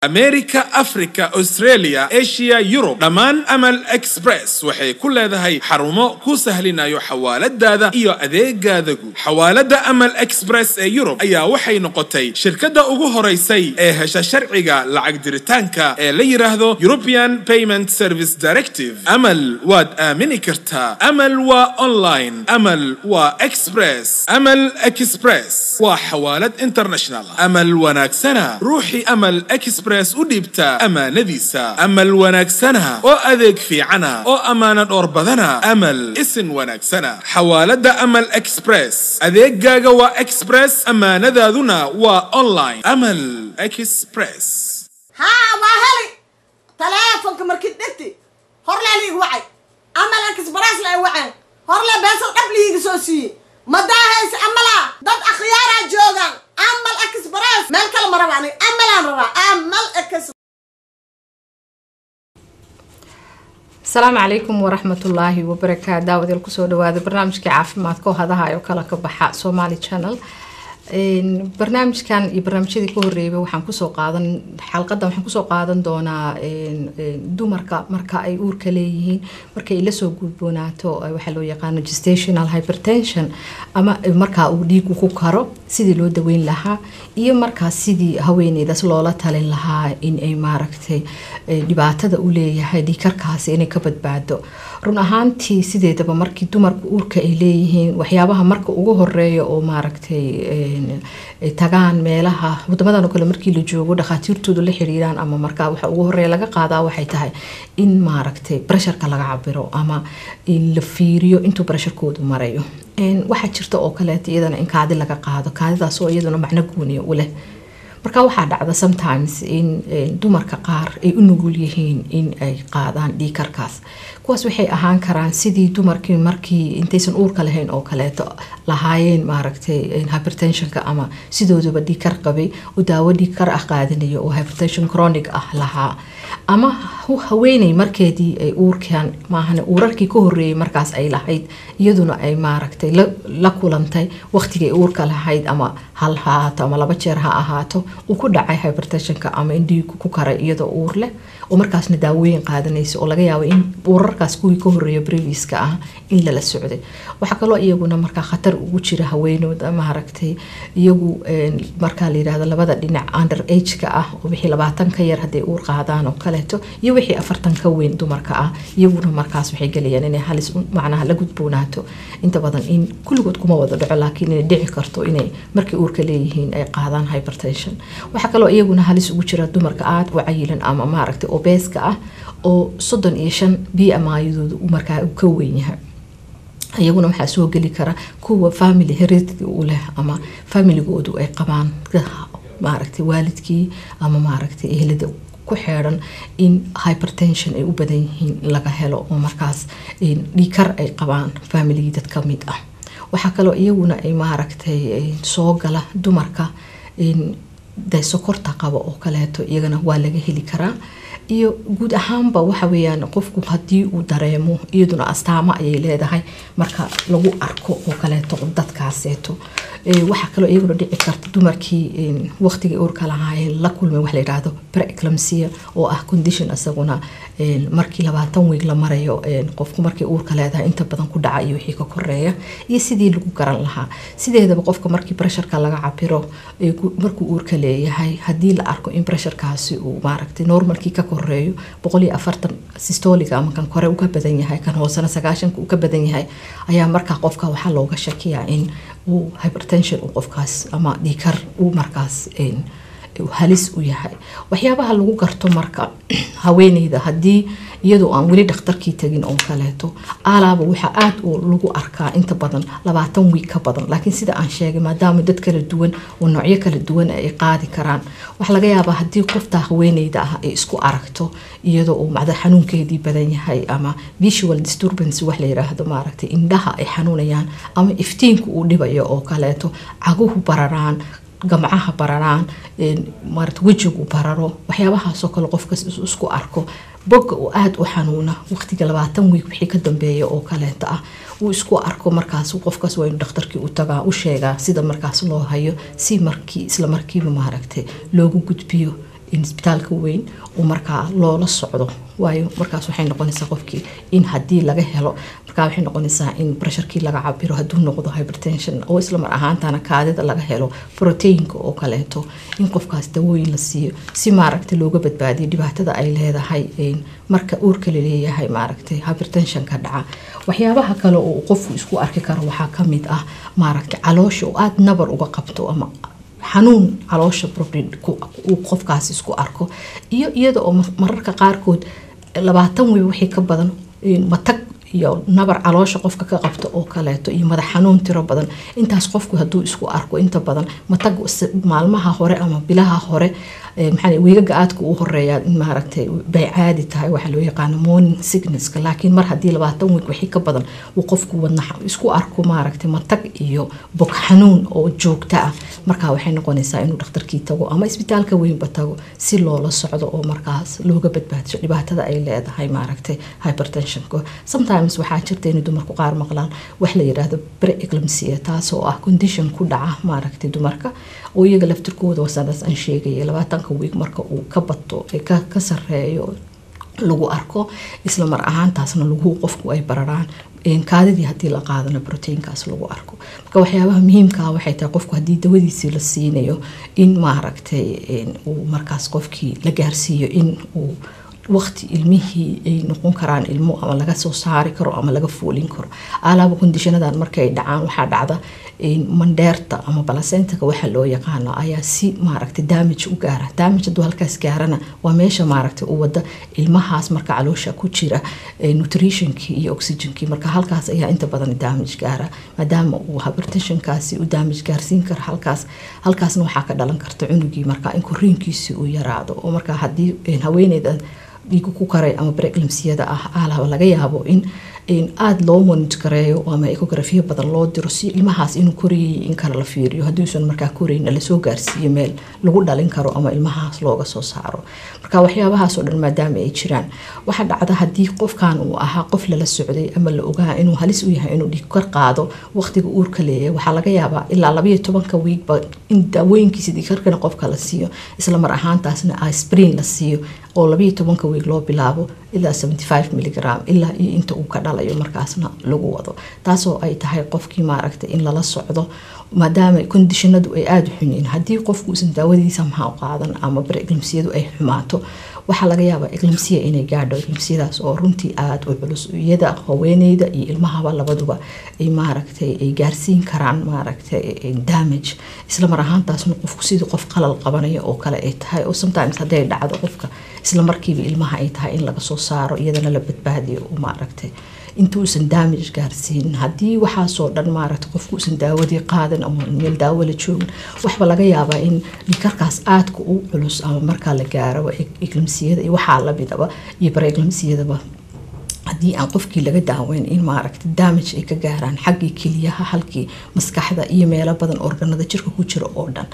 america africa australia asia yurub dhammaan amal express waxay ku leedahay xarumo ku sahlinayo xawaaladaada iyo adeegaadagu xawaalada amal express ee yurub ayaa waxay noqotay shirkadda ugu horaysay ee hesha sharciga lacag diritaanka ee la yidhaahdo european payment service directive amal waad aamini kartaa amal waa online amal waa express amal express waa xawaalad international amal wanaagsana ruuxii amal express u dhiibta ammaanadiisa amal wanaagsana oo adeeg fiicana oo ammaano dhowr badana amal isin wanaagsana xawaalada amal express adeegaaga waa express ammaanadaaduna waa online amal express haa waa heli taleefonka markii dhegti horlee liig wacay amal express la waceen horlee beesal dhab liiga soo siiye madaahayse amala dad akhyaaraa joogaan amal express meel kale ma raba aniga amalaan rabaa amal express asalaamu calaykum waraxmatullaahi wabarakaatu daawadeel kusoo dhawaada barnaamijkii caafimaadka oo hadaha oo kale ka baxa somali channel barnaamijkan iyo barnaamijyadii ka horeeyay waxaan kusoo qaadan xalqadan waxaan kusoo qaadan doonaa dumarka marka ay uurka leeyihiin markay lasoo gudboonaato waxaa loo yaqaano gestational hypertension ama markaa uu dhiigu ku karo sidii loo daweyn lahaa iyo markaas sidii haweeneydaas loola talin lahaa in ay maaragtay dhibaatada u leeyahay dhiikarkaasi inay ka badbaado run ahaantii sideedaba markii dumarka uurka ay leeyihiin waxyaabaha marka ugu horeeya oo maaragtay tagaan meelaha wadamadan oo kale markii la joogo dhakhaatiirtooda la xiriiraan ama markaa waxa ugu horeeya laga qaadaa waxay tahay in maaragtay bresharka laga cabiro ama in la fiiriyo intuu bresharkoodu marayo waxaa jirta oo kaleeto iyadana in kaadi laga qaado kaadidaas oo iyaduna macno gooniya u leh marka waxaa dhacda sometimes in dumarka qaar ay u nugul yihiin in ay qaadaan dhiikarkaas kuwaas waxay ahaan karaan sidii dumarkii markii intaysan uurka lahayn oo kaleeto lahaayeen maaragtay hypertensionka ama sidoodaba dhiikar qabay oo daawo dhiikar ah qaadanayo oo hypertension chronic ah lahaa ama haweeney markeedii ay uurkan maahane uurarkii ka horeeyay markaas ay lahayd iyaduna ay maaragtay la kulantay waqtigay uurka lahayd ama hal ha ahaato ama laba jeer ha ahaato uu ku dhacay hypertensionka ama in dhiigu ku karay iyadoo uur leh oo markaasna daawooyin qaadanaysa oo laga yaabo in uurarkaas kuwii ka horeeya breviska ah in lala socday waxaa kaloo iyaguna markaa khatar ugu jira haweenooda maaragtay iyagu markaa la yirahdo labada dhinac under ageka ah oo wixii labaatan ka yar hadday uur qaadaan oo kaleeto iyo wixii afartan ka weyn dumarka ah iyaguna markaas waxay gelayaan inay halis macnaha la gudboonaato inta badan in kulligood kuma wada dhaco laakiin inay dhici karto inay markay uurka leeyihiin ay qaadaan hypertension waxaa kaloo iyaguna halis ugu jira dumarka aada u cayilan ama maaragtay obeeska ah oo soddon iyo shan b m ayadooda markaa ka weyn yahay iyaguna waxaa soo geli kara kuwa family heredity u leh ama familigoodu ay qabaan maaragtay waalidkii ama maaragtay ehlada ku xeeran in hypertension ay u badan yihiin laga helo oo markaas dhiikar ay qabaan familigii dad ka mid ah waxaa kaloo iyaguna ay maaragtay soo gala dumarka de sokorta qaba oo kaleeto iyagana waa laga heli karaa iyo guud ahaanba waxa weyaan qofku haddii uu dareemo iyaduna astaamo ayay leedahay marka lagu arko oo kaleeto dadkaaseeto waxaa kaloo iyaguna dhici karta dumarkii waqtigii uurka lahaayeen la kulmay wax layidhaahdo preeclampsia oo ah condition isaguna markii labaatan weeg la marayo qofku markay uurka leedahay inta badan ku dhaca iyo wixii ka koreeya iyo sidii lagu garan lahaa sideedaba qofka markii bresharka laga cabiro markuu uurka leeyahay haddii la arko in bresharkaasi uu maaragtay normalkii ka koreeyo boqol iyo afartan systoliga ama kan kore uka badan yahay kan hoosena sagaashanka uu ka badan yahay ayaa markaa qofka waxaa looga shakiyaa in uu hypertension uu qofkaas ama dhiikar uu markaas halis u yahay waxyaabaha lagu garto marka haweeneyda haddii iyadoo aan weli dhakhtarkii tagin oo kaleeto alaaba waxaa aada lagu arkaa inta badan labaatan wiig ka badan laakiin sida aan sheegay maadaama dad kala duwan oo noocyo kala duwan ay qaadi karaan waxaa laga yaabaa haddii qofta haweeneyda ah ay isku aragto iyadoo uu macda xanuunkeedii badan yahay ama visual disturbance wax la yiraahdo maaragtay indhaha ay xanuunayaan ama iftiinku uu dhibayo oo kaleeto caguhu bararaan gamcaha bararaan maarata wejigu bararo waxyaabahaasoo kale qofkas isku arko bogga uu aada u xanuuna waqtiga labaatan wiig wixii ka dambeeya oo kaleeta ah uu isku arko markaas qofkaas waa inu dhakhtarkii u tagaa u sheegaa sida markaas loo hayo si markii isla markiiba maaragtay loogu gudbiyo in isbitaalka weyn uu markaa loola socdo waayo markaas waxay noqonaysaa qofkii in haddii laga helo markaa waxay noqonaysaa in pressurkii laga cabiro hadduu noqdo hypertension oo isla mar ahaantana kaadida laga helo proteinka oo kaleeto in qofkaas dawooyin la siiyo si maaragta looga badbaadiyo dhibaatada ay leedahay marka uurka laleeyahay maaragtay hypertensionka dhaca waxyaabaha kale oo qofku isku arki karo waxaa kamid ah maaragta caloosha oo aada nabar uga qabto ama xanuun caloosha uu qofkaas isku arko iyo iyada oo mararka qaarkood labaatan wey wixii ka badan matag iyo nabar caloosha qofka ka qabto oo kaleeto iyo madax xanuun tiro badan intaas qofku hadduu isku arko inta badan matag maalmaha hore ama bilaha hore maxaa weegaga aadka u horeeyaa in maaragtay bay caadi tahay waxaa loo yaqaano morning sicknesska laakiin mar haddii labaatan week wixii ka badan uu qofku wadna isku arko maaragtay matag iyo bog xanuun oo joogta ah markaa waxay noqonaysaa inuu dhakhtarkii tago ama isbitaalka weynba tago si loola socdo oo markaas looga badbaadiso dhibaatada ay leedahay maaragtay hypertensionka sometimes waxaa jirta inay dumarku qaar maqlaan wax la yidhaahdo pre-eclampsia taasoo ah condition ku dhaca maaragtay dumarka oo iyaga laftirkooda wasadaas aan sheegaya labaatanka wiig marka uu ka bato ka sareeyo lagu arko isla mar ahaantaasna lagu qofku ay bararaan kaadidii haddii la qaadana proteinkaas lagu arko marka waxyaabaha muhiimkaa waxay tahay qofku haddii dawadiisii la siinayo in maaragtay uu markaas qofkii la gaarsiiyo in uu waqti ilmihii ay noqon karaan ilmo ama laga soo saari karo ama laga foolin karo alaaba kondishanadan markay dhacaan waxaa dhacda mandheerta ama balasentaka waxa loo yaqaano ayaa si maaragtay damage u gaara damage hadduu halkaas gaarana waa meesha maaragtay u wada ilmahaas marka caloosha ku jira nutritionkii iyo oxygenkii marka halkaas ayaa inta badan damage gaara maadaama uu hypertensionkaasi u damage gaarsiin karo halkaas halkaasna waxaa ka dhalan karta cunugii marka in koriinkiisi uu yaraado oo marka haddii haweeneyda dhiigu ku karay ama breclamsiyada ah aalaba laga yaabo in aada loo monitgareeyo ama ecografiya badan loo diro si ilmahaas inuu korayay in kale la fiiriyo haddiuusan markaa korayna lasoo gaarsiiyo meel lagu dhalin karo ama ilmahaas looga soo saaro marka waxyaabahaasoo dhan maadaama ay jiraan waxaa dhacda haddii qofkan uu ahaa qof lala socday ama la ogaa inuu halis u yahay inuu dhiigkar qaado waqtiga uurka leeyahay waxaa laga yaabaa ilaa labayo tobanka wiigba in daawooyinkiisa dhiigkarkana qofka la siiyo isla mar ahaantaasna asprin la siiyo oo labayo tobanka wiig loo bilaabo ilaa seventy five milligram ilaa iyo inta uu ka dhalayo markaasna lagu wado taasoo ay tahay qofkii maaragtay in lala socdo maadaama kondishinadu ay aada u xunyiin haddii qofku uusan daawadiisa maxaa u qaadan ama bar eglimsiyadu ay xumaato waxaa laga yaabaa eglimsiya inay gaadho eglimsiyadaas oo runtii aada u culus iyada haweeneyda iyo ilmahaba labaduba ay maaragtay ay gaarsiin karaan maaragtay damage isla mar ahaantaasna qofku sidii qof qalal qabanaya oo kale ay tahay oo sometimes hadday dhacdo qofka isla markiiba ilmaha ay tahay in laga soo saaro iyadana la badbaadiyo oo maaragtay intuusan damage gaarsiinin haddii waxaasoo dhan maaragta qofkuusan daawadii qaadan ama meel daawo la joogin waxba laga yaabaa in dhikarkaas aadka u culus ama markaa la gaaro eglamsiyada iyo waxaa lamidaba iyo bareeglamsiyadaba haddii aan qofkii laga daaweyn in maaragta damage ay ka gaaraan xaggii keliyaha halkii maskaxda iyo meelo badan organada jirka ku jira oo dhan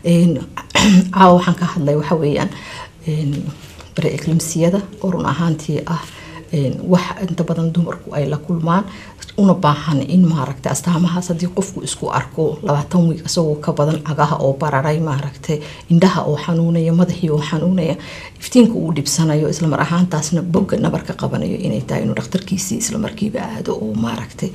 caawa waxaan ka hadlay waxa weeyaan bareeglamsiyada oo run ahaantii ah wax inta badan dumarku ay la kulmaan una baahan in maaragtay astaamahaas haddii qofku isku arko labaatan wiig isagoo ka badan cagaha oo bararay maaragtay indhaha oo xanuunaya madaxii oo xanuunaya iftiinka uu dhibsanayo islamar ahaantaasna bogga nabarka qabanayo inay tahay inuu dhakhtarkiisii islamarkiiba aado oo maaragtay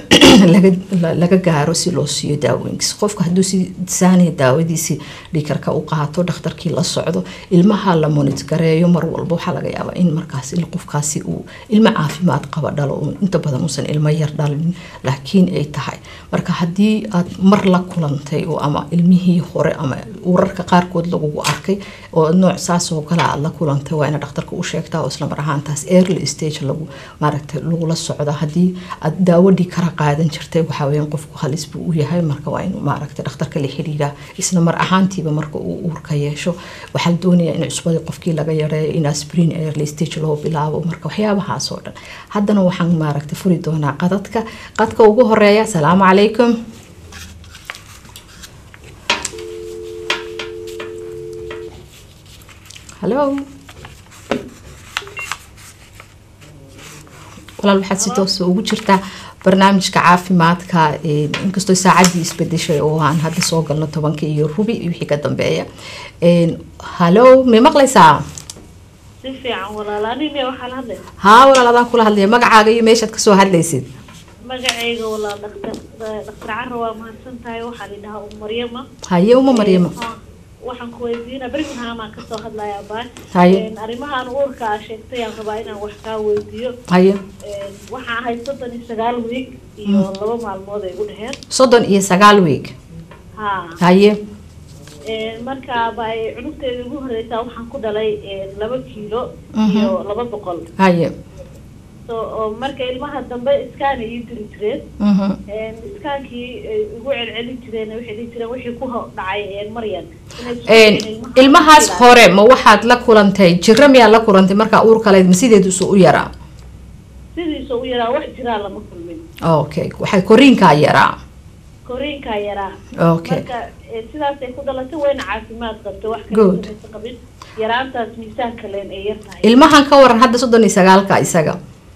laga gaaro si loo siiyo daawooyinkiis qofka hadduu si saaniya daawadiisii dhikarka u qaato dhakhtarkii la socdo ilmaha la monitgareeyo mar walba waxaa laga yaabaa in markaas qofkaasi uu ilmo caafimaad qaba dhalo inta badan uusan ilmo yar dhalin laakiin ay tahay marka haddii aad mar la kulantay oo ama ilmihii hore ama urarka qaarkood lagugu arkay oo nooc saasoo kale aad la kulantay waa ina dhakhtarka u sheegtaa oo islamar ahaantaas early stage lagu maaragtay lagula socdo haddii aad daawadii kara qaadan jirtay waxaa weeyaan qofku halis buu u yahay marka waa inuu maaragtay dhakhtarka la xiriiraa isla mar ahaantiiba marka uu uurka yeesho waxaa la doonayaa in cusbadii qofkii laga yareeyo in aspirin early stage loo bilaabo marka waxyaabahaas oo dhan haddana waxaan maaragtay furi doonaa qadadka qadka ugu horeeya asalaamu calaykum hallo walaal waxaad si toosa ugu jirtaa barnaamijka caafimaadka een, inkastoo saacaddii isbedeshay oo aan hadda soo galno tobanka iyo rubi iyo wixii ka dambeeya Een, hallo may maqlaysaa si fiican walaalaanin waxaa la hadlaya haa walaal adaan kula hadlaya magacaaga iyo meeshaad kasoo hadlaysid magacayga walaal dhaktar dhaktar cara waa mahadsan tahay waxaa la dhahaa um maryama haye uma maryama Ee, waxaan ku weydiina birmingham kasoo hadlaya baa Haye. arrimahan uurka aa sheegtay aan rabaa inaan wax kaa weydiiyo haye Ee, waxaan ahay soddon iyo sagaal wiig iyo laba maalmood ay u dheheen soddon iyo sagaal weeg ha haye Ee, marka ba ay cunugteeda ugu horeysaa waxaan ku dhalay ee, laba kiilo Mhm. iyo laba boqol haye so oo marka ilmaha dambe iskaana ii diri jireen mhm. Een, iskaankii ay igu celcelin jireen waxay dhihi jireen wixii ku ho- dhacay een, maryan inay isku Een, dhicin ilmaha ilmahaas ilaa- hore ma waxaad la kulantay jiro miyaad la kulantay markaa uurka leed ma sideedu isu u yaraa sidiisa u yaraa wax jiraa lama kulmin okay waxay koriinkaa yaraa koriinkaa yaraa okay marka ee, sidaasay ku dhalatay wayna caafimaad qabtay wax Good. kale maysan qabin yaraantaas miisaanka leen ay yar tahay ilmahan ka waran hadda soddon iyo sagaalka isaga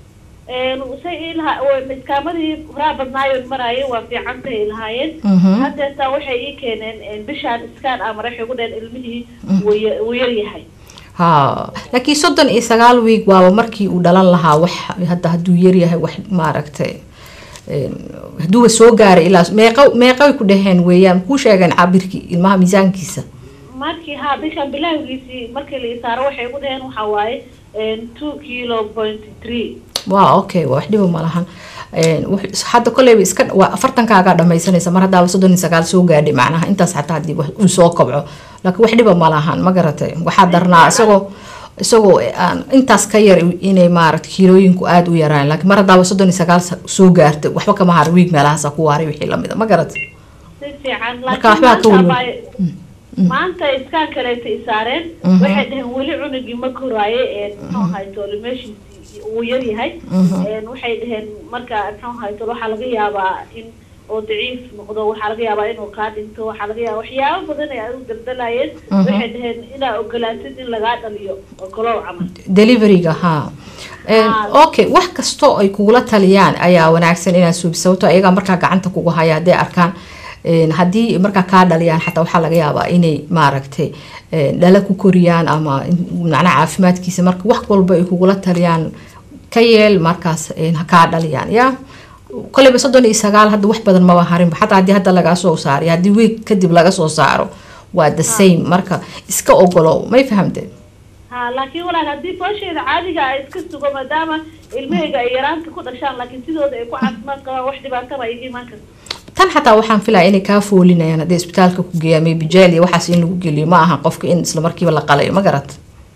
Een, say ilaha oo iskaamadii horaa badnaayoon maraayo waa fiicantay ay lahaayeen Mhm. haddeetaa waxay ii keeneen een, bishaan iskaan amar waxay ku dhaheen ilmihii wuu ya- wuu yar yahay ha laakiin soddon iyo sagaal week waaba markii uu dhalan lahaa wax hadda hadduu yaryahay wax maaragtay een, hadduuba soo gaaray ilaa meeqa meeqay ku dhaheen weeyaan kuu sheegeen cabirkii ilmaha miisaankiisa markii haa bishaan bilowgiisii markii la isaaro waxay ku dhaheen waxaa waaye een, two kilo point three waa okay waa wax dhiba ma lahan Een, wux- hadda koleyba iska waa afartankaagaa dhamaysanaysa mar haddaaba soddon iyo sagaal soo gaadhay macnaha intaas xataa haddii wax uu soo kobco laakiin wax dhiba ma lahan ma garatay waxaa darnaa isagoo isagoo aan intaas ka yar inay maaragta kiilooyinku aada u yaraan laakiin mar haddaaba soddon iyo sagaal sa- soo gaartay waxba kama har wiig meelahaasa ku waaray wixii lamida ma garatay si fiican Marka laakiin waxbaa ka maanta welwel. abaa- maanta iskaan kaleeta isaareen Mhm. waxay dhaheen weli cunugii ma koraaye een, muxuu ahay toolimeeshiisii uu yar yahay Mhm. Een, waxay dhaheen marka muxuu ahay tol waxaa laga yaabaa in oo daciif noqdo waxaa laga yaabaa inuu kaa dhinto waxaa laga yaabaa waxyaabo badan ay u daldalayeen Mhm. waxay dhaheen inaa ogolaatid in lagaa dhaliyo ogolow camal deliveryga ha Een, Haa. okay wax kastoo ay kugula taliyaan ayaa wanaagsan inaad suubi sababto ayagaa markaa gacanta kugu haya hadday arkaan een, haddii markaa kaa dhaliyaan xataa waxaa laga yaabaa inay maaragtay een, dhala ku koriyaan ama in- macnaha caafimaadkiisa marka wax walba ay kugula taliyaan ka yeel markaas een, ha kaa dhaliyaan ya koleyba soddon iyo sagaal hadda wax badan maba harinba xataa haddii hadda lagaa soo saaro iyo haddii week kadib laga soo saaro waa the same marka iska ogolow may fahamteen ha laakiin walaal haddii foosheeda caadiga ay iska sugo maadaama ilmahayga ay yaraanta ku dhashaan laakiin sidooda ay ku caafimaad qabaan wax dhibaataba iga imaan karta tan xataa waxaan filaya inay kaa foolinayaan hadday isbitaalka ku geeyaan maybe jail iyo waxaas in lagu geliyo ma aha qofka in isla markiiba la qalayo ma garat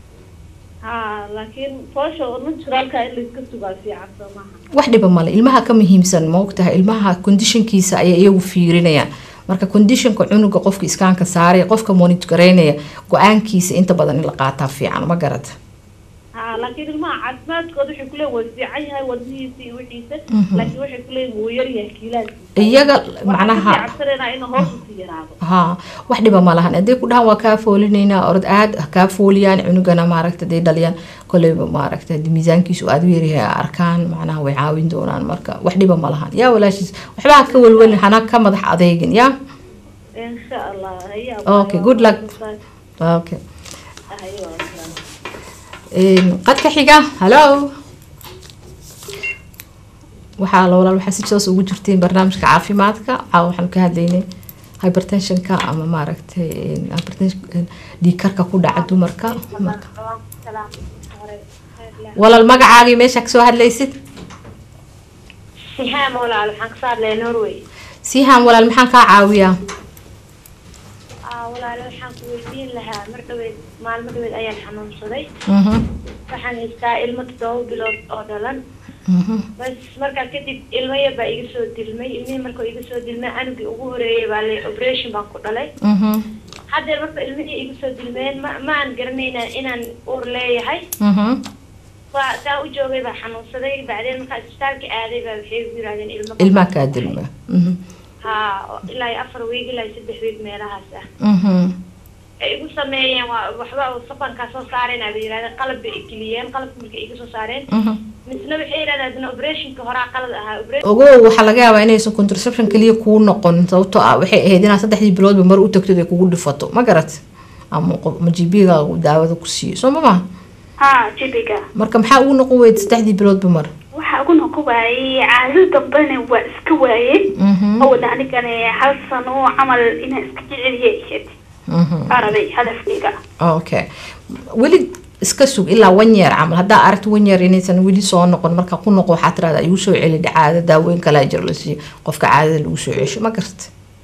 ha laakiin foosha naturalka in layska sugaa fiican soo maaha wax dhiba male ilmaha ka muhiimsan ma ogtahay ilmaha conditionkiisa ayay iyagu fiirinayaan marka conditionka cunuga qofka iskaanka saaraya qofka monitoreynaya go-aankiisa inta badan in la qaataa fiican ma garata ha laakiin ilmaha caafimaadkooda waxay kuleeyihin waa fiican yahay wadnihiisa iyo wixiisa Mhm. laakiin waxay kuleeyihin wuu yar yahay kiilaadkiisa iyaga waxaan macnaha kasii cabsanaynaa inuu hoos usii yaraado ha wax dhiba ma lahan hadday ku dhahaan waa kaa foolinaynaa orod aad ha kaa fooliyaan cunugana maaragta hadday dhaliyaan koleyba maaragta haddii miisaankiisu aada u yaryahay ay arkaan macnaha way caawin doonaan marka wax dhiba ma lahan yaa walaashiis waxba ha ka welwelin hana ka madax adeegin yaa insha allah haya Okay, good luck. okay haye waa salaam. Een, qadka xiga hallo waxaa la walaal waxaa si toos ugu jirteen barnaamijka caafimaadka caawa waxaanu ka hadlaynay hypertensionka ama maaragtay een, hypertension een, dhiigkarka ku dhaca dumarka marka walaal magacaagii meesha kasoo hadlaysid sihaam walaal waxaan kasoo hadlaya norway siihaan walaal maxaan kaa caawiyaa aa walaal waxaan ku weydiin lahaa mar dhaweyd maalmo dhaweyd ayaan xanuunsaday Mhm, waxaan haystaa ilmo toddoba bilood oo dhalan mhm, bas markaa kadib ilmo yar baa iga soo dilmay ilmihii markuu iga soo dilmay anugii ugu horeeyay baa le operation baan ku dhalay mhm, haddeer marka ilmihii iga soo dilmeen ma ma aan garanayna inaan uur leeyahay mhm. waa saa u joogay baa xanuunsaday bacdeen markaa isbitaalka aaday baa waxay igu yirahdeen ilmo ilmaa kaa dilma Mhm, haa ilaa iyo afar wiig ilaa iyo saddex wiig meelahaas ah mhm, ay igu sameeyeen waa waxba oo sabankaa soo saareen ay yirahdeen qalab bay igeliyeen qalabka markay iga soo saareen mhm, misna waxay yidhahdeen operationka horaa qalad ahaa operation ogow waxaa laga yaabaa inaysan contraception kaliya kuu noqon sababtoo ah waxay ahayd inaad saddexdii biloodba mar u tagtid ay kugu dhifato ma garat ama qof- ama gb-ga daawada ku siiyo soo ma maha ha jibiga marka maxaa ugu noqon weyda saddexdii biloodba mar waxaa ugu noqon waayey caado dambena waa iska waayey Mhm. oo wada anigane hal sano camal inaan iska jeceliya ahayd Mhm. arabay hadafkayga okay weli iska sug ilaa one year camal haddaa aragto one year inaysan weli soo noqon marka ku noqo waxaa tirahdaa igu soo celi caada daaweyn kalaa jir la siiyo qofka caadada lagu soo cesho ma garta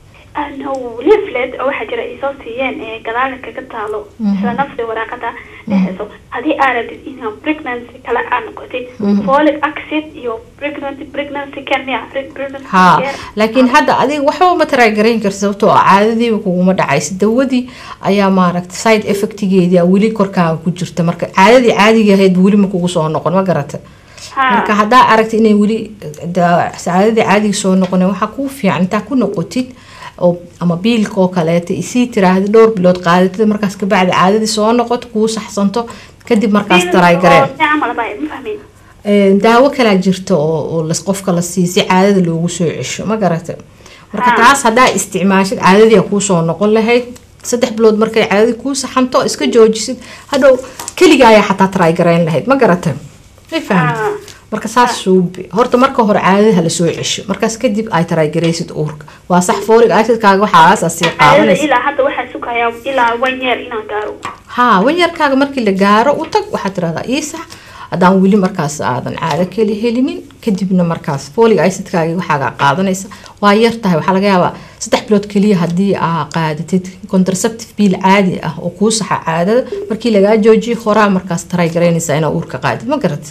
ano leaflet oo waxaa jira ay soo siiyeen ee gadaala kaga taalo isla nafsi waraaqada dhexeyso haddii aa rabtid inaa pregnancy kale aa noqotid folic acid iyo pregnancy pregnancy care miya pregnancy ha care laakiin hadda adiga waxba ma taraagarayn karta sababtoo ah caadadiiba kuguma dhacaysa dawadii ayaa maaragta side effectigeedii a weli korkaaga ku jirta marka caadadii caadiga ahayd weli ma kugu soo noqon ma garata marka haddaa aragta inay weli da- caadadii caadiga soo noqoneen waxaa kuu fiican intaa ku noqotid oo ama biilka oo kaleeta isii tiraahda dhowr bilood qaadatid markaas kabacdi caadadii soo noqoto kuu saxsanto kadib markaas taraagareen camal baa ma fahmin Een, daawo kalaa jirta oo oo las qofka la siiyo si caadada loogu soo cesho ma garata marka Ha. taas haddaa isticmaashid caadadii kuu soo noqon lahayd saddex bilood markay caadadii kuu saxanto iska joojisid hadhow keliga ayaa xataa taraygarayn lahayd ma garata may fahamta Ha. marka saas suubi horta marka hore caadada hala soo cesho markaas kadib ay taraygaraysid uurka waa sax foorig acidkaaga waxaas asii caadada qaadanaysa ilaa hadda waxaa sugayaa ilaa one year inaan gaaro haa wanyarkaaga markii la gaaro u tag waxaad tirahdaa ii sax haddaan weli markaas aadan caado keli helinin kadibna markaas folic acidkaaga waxaaga qaadanaysa waa yar tahay waxaa laga yaabaa saddex bilood keliya haddii aa qaadatid contraceptive biil caadi ah oo kuu saxa caadada markii lagaa joojiyo horaa markaas taray garaynaysaa inaa uurka qaadid ma garat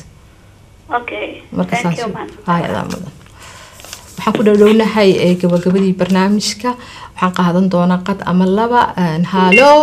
okay marka thank saas you man hay adaa mudan waxaan ku dhowdhownahay ee gabagabadii barnaamijka waxaan qaadan doonaa qad ama laba hallo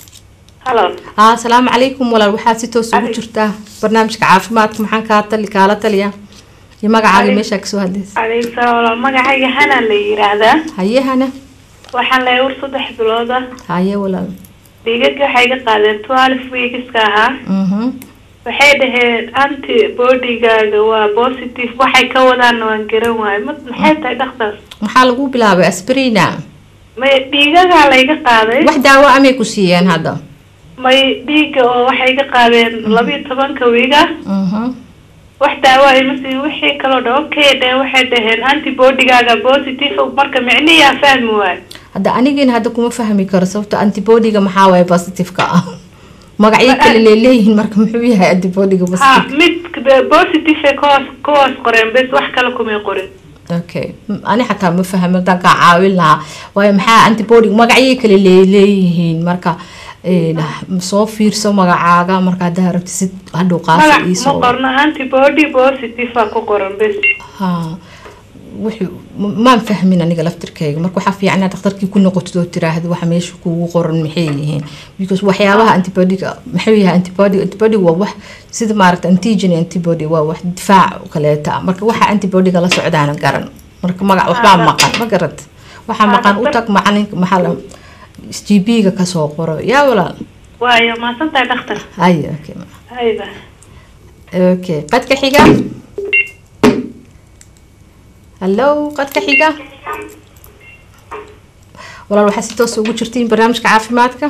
halo aa asalaamu calaykum walaal waxaad si toos ugu jirtaa barnaamijka caafimaadka maxaan kaa tali kaala taliya iyo magacaaga Alex- meeshaa kasoo hadlaysa calaykum salaam walaal magacayga hana la yiraahdaa hayehana waxaan leeyahay ur saddex bilooda haye walaal dhiigaga waxay ga qaadeen twelve weekska ahaa mhm waxay dhaheen anti bodygaaga waa positive waxay ka wadaanna waan garan waayo ma maxay tahay dhaktaas maxaa lagu bilaabay asbrina may dhiigagaa layga qaaday wax daawo amay ku siiyeen hadda may dhiiga oo waxay ga qaadeen labiyo tobanka wiiga mhm wax daawo ay ma siin wixii kaloo dha okay dhe waxay dhaheen antibodygaaga positive marka micniyaa fahmi waayo hadda anigina hadda kuma fahmi karo sababto antibodiga maxaa waaye positive-ka ah magacyo kale leeleeyihiin marka muxuu yahay antibodiga ha positive mid positive ay kuwaas kuwaas qoreen bes wax kale kumay qorin okay M- ani xataa ma fahmi haddaan kaa caawin lahaa waayo maxaa antibody magacyo kale leeleeyihiin marka een, soo fiirso magacaaga marka haddaa rabti si hadhow qaasa magac ma iisoo qorno antibody positive a ku qoran bes ha wuxuu m- maan fahmin aniga laftirkayga marka waxaa fiican inaad dhakhtarkii ku noqotid oo tiraahdo waxa meesha kugu qoran maxay yihiin because waxyaabaha antibodiga maxuu yahay antibody antibody waa wax sida maaragta antigen antibody waa wax difaac oo kaleeta ah. marka waxa antibodiga la socdaana garan marka magac waxbaa maqan ma garad waxaa Ah, maqan u dhakhtar- tag macalinka maxaa la gb-ga kasoo qoro yaa walaal waayo maasantahay dhakhtar hay okay hayba okay qadka xiga hallo qadka xiga walaal waxaa si toos ugu jirtiin barnaamijka caafimaadka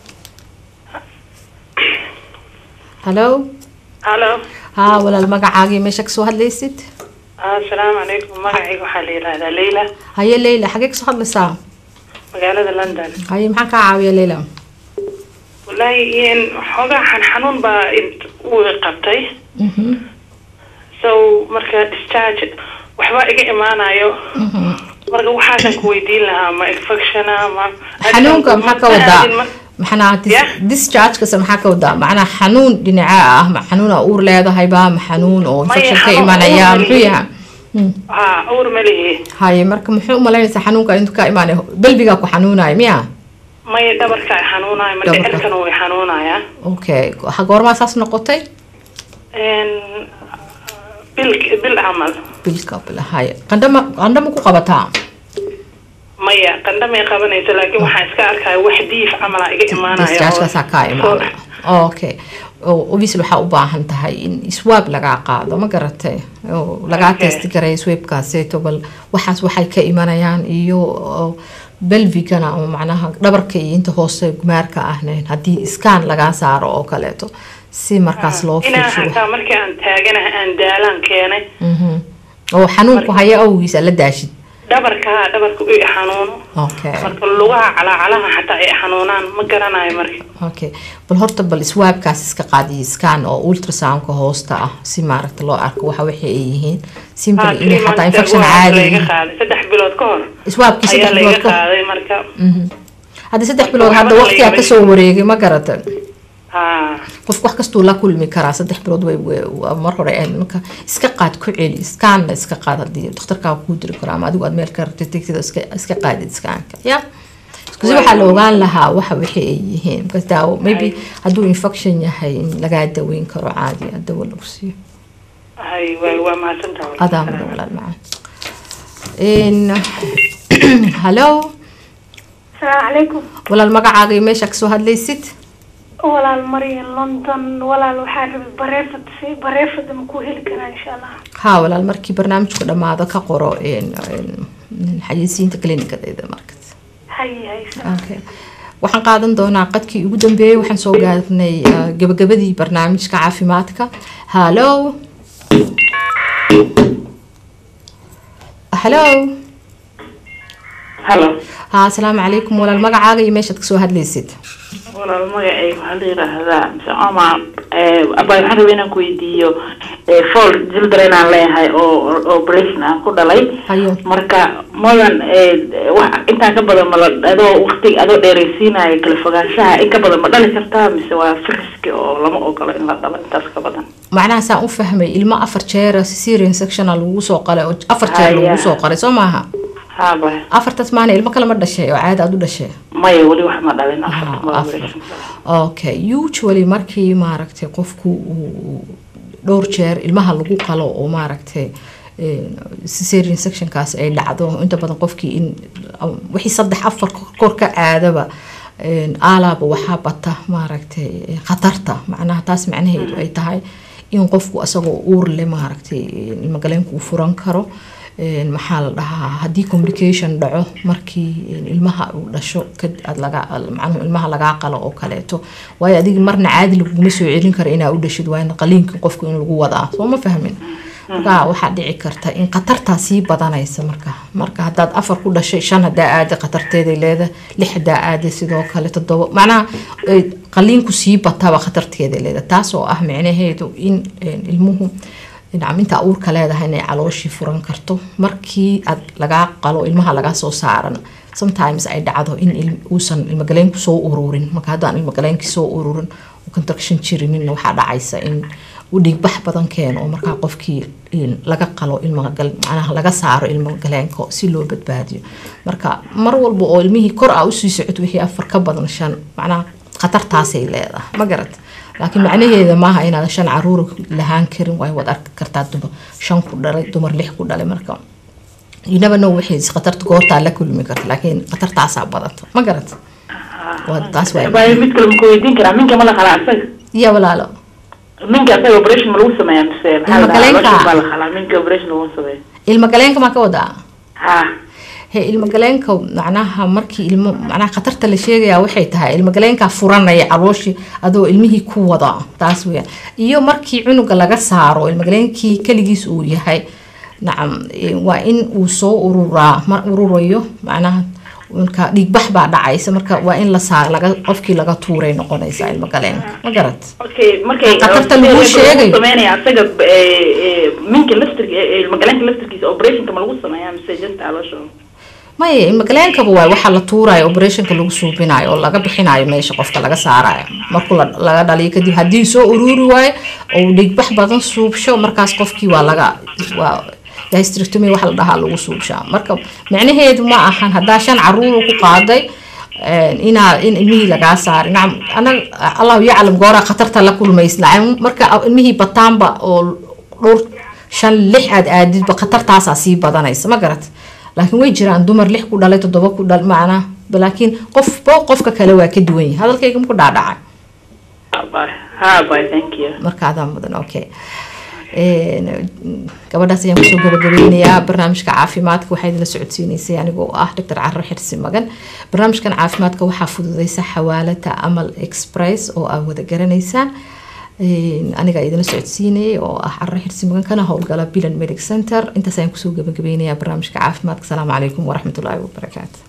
hallo halo haa walaal magacaagii meesha kasoo hadlaysid asalaamu calaykum magacayga waxaa la yihahdaa leyla haye leyla xagee kasoo hadlaysaa magaalada london haye maxaan kaa caawiya leyla wallaahi in xoogaa xan xanuun baa int- uu i qabtay Mhm, so marka discharge waxba iga imaanayo mhm. marka waxaasan ku weydiin lahaa ma infectiona ma xanuunka maxaa ka wadaa ma- maxanaa Yeah. discharge-kasa maxaa ka wadaa macnaa xanuun dhinaca ah ma xanuun aa uur leedahayba ma xanuun oo Maya, infection ka xanuun imanaya uur muxuu leh. yahay Hmm. ha uur ma lihi haye marka muxuu umalaynaysaa xanuunka intuu ka imaanay belbigaa ku xanuunaya miya maya dhabarka i xanuunaya ma Dhabarka. dhicirkana way xanuunaya okay ha goormaa saas noqotay bil bil camal bilka bila haye qandhama qandhama ku qabataa maya qandhamay qabanaysa laakiin waxaan iska arkaya wax diif camala iga imaanaya oo- discharge-kaasaa kaa imaanaya okay oo obviously waxaa u baahan tahay in swab lagaa qaado ma garatay oo lagaa Okay. testi garay swabkaaseeto bal waxaas waxay ka imanayaan iyo oo belvigana oo macnaha dhabarka iyo inta hoose gumaarka ahnayn haddii iskaan lagaa saaro oo kaleeto si markaas loo inaan fiirsho xataa markii aan taaganaha aan daalaan keenay Mhm. oo xanuunku haya awgiisa la daashid dhabarka haa dhabarka i xanuuno okay marka lugaha calaacalaha xataa ay xanuunaan ma garanayo marka okay bal horta bal swaabkaas iska qaadiyo scan oo ultrasoundka hoosta ah si maaragta loo arko waxa waxa ay yihiin simple Haa, inay three xataa months infection ago caadi layga yihiin. qaaday saddex bilood ka hor swaabkii ayaa saddex layga bilood ka qaaday marka hadda saddex bilood waxba hadda la waqtigaa iga kasoo wareegay ma garata haa qofku wax kastuu la kulmi karaa saddex bilood way way- waa mar hore een marka iska qaad ku celi scanna iska qaad haddii dhakhtarkaa kuu diri karo ama adigu aad meel ka rabtid tegtida iska iska qaadid scanka ya kasi waxaa la ogaan lahaa waxa wixii ay yihiin because daawo maybe hadduu infection yahay in lagaa daweyn karo caadi ah dawo lagu siiyo hay waa waa mahadsantahay adaa mudan walaal macaan hallo asalaamu calaykum walaal magacaaga iyo meesha kasoo hadlaysid walaal marian london walaal waxaa rabay bareefad si bareefada ma ku heli karaa insha allah haa walaal markii barnaamijku dhammaado ka qoro een- een xayeysiinta clinicadeeda markas hay hay okay waxaan qaadan doonaa qadkii ugu dambeeyey waxaan soo gaarnay uh, gabagabadii barnaamijka caafimaadka hallo hallo halo haa asalaamu calaykum walaal magacaaga iyo meeshaad kasoo hadlaysid walaal magacayga waxaa la yidhaahdaa mise omar abay waxaan rabay inaan ku weydiiyo fall children inaan leeyahay oo oo operation aan ku dhalay hayo marka madan wax intaan ka badan mala adoo waqti adoo dheeraysiinayo kala fogaanshaha in ka badan ma dhali kartaa mise waa friski oo lama ogolo in la dhalo intaas ka badan macnaha saan u fahmay ilmo afar jeer cesarean sectional lagu soo qalay oo afar jeer Haya. lagu soo qalay soo maaha haaba afartaas maana ilmo kale ma dhashay oo caada aad u dhashay maya weli wax ma dhalin Aha, afarta ma afar. operation okay usually markii maaragtay qofku uu dhowr jeer ilmaha lagu qalo oo maaragtay een, cesarean sectionkaas ay dhacdo inta badan qofkii in wixii saddex afar kor ka aadaba een, aalaaba waxaa bata maaragtay khatarta macnaha taas macnaheedu ay tahay in qofku asagoo uur leh maaragtay ilmagaleenku uu furan karo een, maxaa la dhahaa haddii communication dhaco markii een, ilmaha uu dhasho kad aad laga macnuhu ilmaha lagaa qalo oo kaleeto waayo adiga marna caadi laguma soo celin karo inaa u dhashid waa in qaliinka qofku in lagu wadaa soo ma fahmin marka waxaa dhici karta in khatartaa sii badanaysa marka marka haddaad afar ku dhashay shan hadaa aada khatarteeday leedahay lix hadaa aada sidoo kale toddoba macnaha ay qaliinku sii bataba khatarteeday leedahay taas oo ah micnaheedu in een, ilmuhu nacam inta uurka leedahay inay calooshii furan karto markii aad lagaa qalo ilmaha lagaa soo saaran sometimes ay dhacdo in il- uusan ilmagaleenku soo ururin marka haddaan ilmagaleenkii soo ururin oo contraction jirinin waxaa dhacaysa in uu dhiigbax badan keeno oo markaa qofkii in laga qalo ilmagal macnaha laga saaro ilmagaleenka si loo badbaadiyo marka mar walba oo ilmihii kor aa usii socod wixii afar ka badan shan macnaha khatartaasay leedahay ma garat laakiin macnaheeda maaha inaad shan caruur lahaan karin way wad arki kartaa dumar shan ku dhalay dumar lix ku dhalay marka you never know wixii khatarta goortaa la kulmi karta laakiin khatartaasaa badata ma garat waa taas waa abay mid kale ma ku weydiin karaa minka ma la qalaa asaga iyo walaalo minka asaga operation ma lagu sameeyaa mise maxaa la dhahaa Ilma-galeenka. lotion baa la qalaa minka operation lagu sameeya ilma galeenka maa ka wadaa ha he ilmagaleenka macnaha markii ilmo macnaha khatarta la sheegayaa waxay tahay ilmagaleenkaa furanaya calooshii adoo ilmihii ku wada taas weyaan iyo markii cunuga laga saaro ilmagaleenkii keligiis uu yahay nacam eh, waa in uu soo ururaa mar ururayo macnaha marka dhiigbax baa dhacaysa marka waa in la saar laga qofkii laga tuuray noqonaysa ilmagaleenka ma garat okay markay Khatarta lagu sheegay. sameynaya asaga eh, eh, minka laftir ilmagaleenka laftirkiisa operationka ma lagu sameeyaa mise just aloosha maya ilmagaleenkaba waay waxaa la tuurayo operationka lagu suubinayo oo laga bixinayo meesha qofka laga saarayo markuu la- laga dhaliyo kadib haddii soo ururi waayo oo uu dhiigbax badan suubsho markaas qofkii waa laga waa hysterectomy waxa la dhahaa lagu suubshaa marka micnaheedu ma ahan haddaa shan caruur ku qaaday een, inaa in ilmihii lagaa saaray nacam anaga allahu yaclam gooraa khatarta la kulmays nacam marka ilmihii bataanba oo dhowr shan lix aad aadidba khatartaasaa sii badanaysa ma garat laakiin way jiraan dumar lix ku dhalay toddoba ku dhal macnaa laakiin qofba qofka kale waa ka duwan yahay hadalkayga maku dhaadhacay bye ha bye thank you marka adaa mudan okay Een, gabadhaas ayaan kusoo gabagabeynayaa barnaamijka caafimaadka waxaa idinla socodsiineysay anigoo ah dr caro xirsi magan barnaamijkan caafimaadka waxaa fududeysa xawaalada amal express oo aad wada garanaysaan Een, aniga idinla socodsiinayay oo ah caro xirsi magan kana howlgala bilan medic center intaas ayaan kusoo gabagabeynayaa barnaamijka caafimaadka asalaamu calaykum waraxmatullaahi wabarakaatu